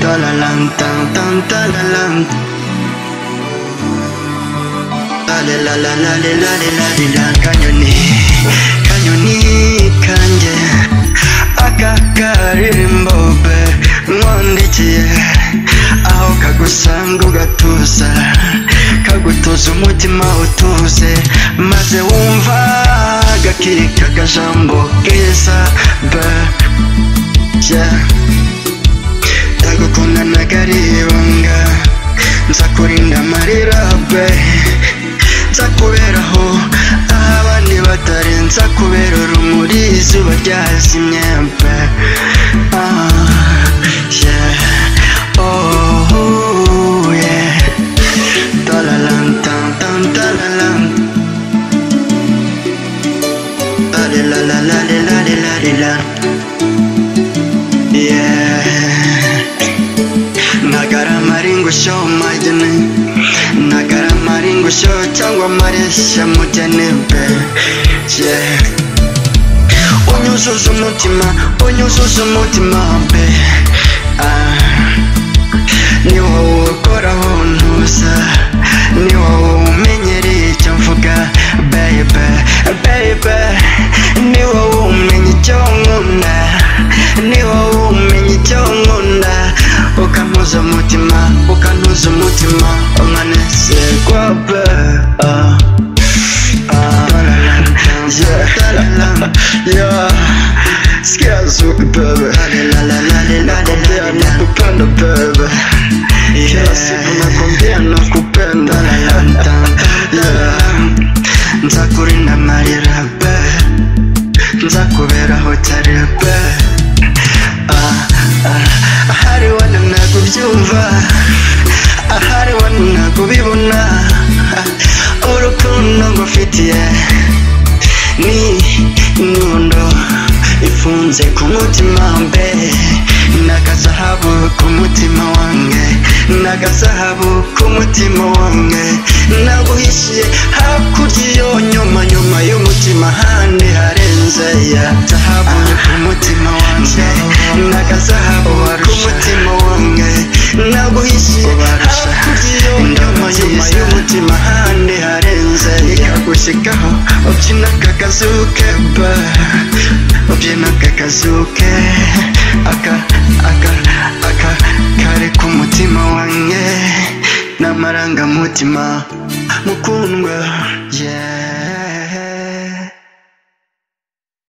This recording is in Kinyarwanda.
Talalan, tan, tan, talalan. Lale, la, la, lale, lale, lale, la. Kanyoni, kanyoni kanjye. Aka karirimbo be nkwandikiye. Aho kagusanga ugatuza, kagutuza umutima utuze, maze wumva agakika akajambo keza be yeah. ndagukunda ntagaribanga nzakurinda amarira be nzakuberaho aho abandi batari nzakubera urumuri izuba ryazimye be Ah, yeah. Oh, yeah. Talalan, tan, tan, talalan. Lalelalalalelalela. Yeah. nagara maringo show maidene nagara maringo show cyangwa maresha mujyane be yeah. unyuzuza umutima unyuzuza umutima be ah. ni wowe ukoraho ntuza ni wowe umenyereye icyo mvuga baby baby ni wowe umenya icyo nkunda ni wowe umenya icyo nkunda ukampuza umutima ukantuza umutima ukanezerwa be ah. Scazo, baby. Nakwambia nakupenda, baby. Kila siku nakwambia nakupenda. Yeah. nzakurinda marira be nzakuberaho cyari be Ah, ah, ahari wana nakubyumva ahari wana nakubibona urukundo ngufitiye ni inyundo ifunze ku mutima mbe n'agazahabu ku mutima wanjye n'agazahabu ku mutima wanjye naguhishiye hakurya iyo nyuma nyuma y'umutima handi harenze ya zahabu ku mutima wanjye n'agazahabu ku mutima wanjye naguhishiye hakurya iyo nyuma nyuma y'umutima handi harenze ikagushikaho ubyina kakazuke ba ubyina kakazuke aka aka aka kare ku mutima wanjye n'amarangamutima mukundwa yeah